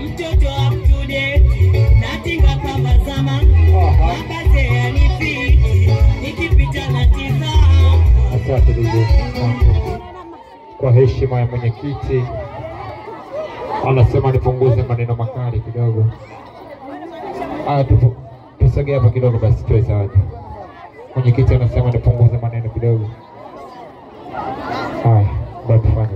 mtoto up to date, natinga kama zama, makaze yanifiti, nikipita na tizama. Asante DJ. Kwa heshima ya mwenyekiti, anasema nipunguze maneno makali kidogo. Aya, tupo tusogee hapa kidogo basi tuwe zawadi. Mwenyekiti anasema nipunguze maneno kidogo. Haya, bado tufanye.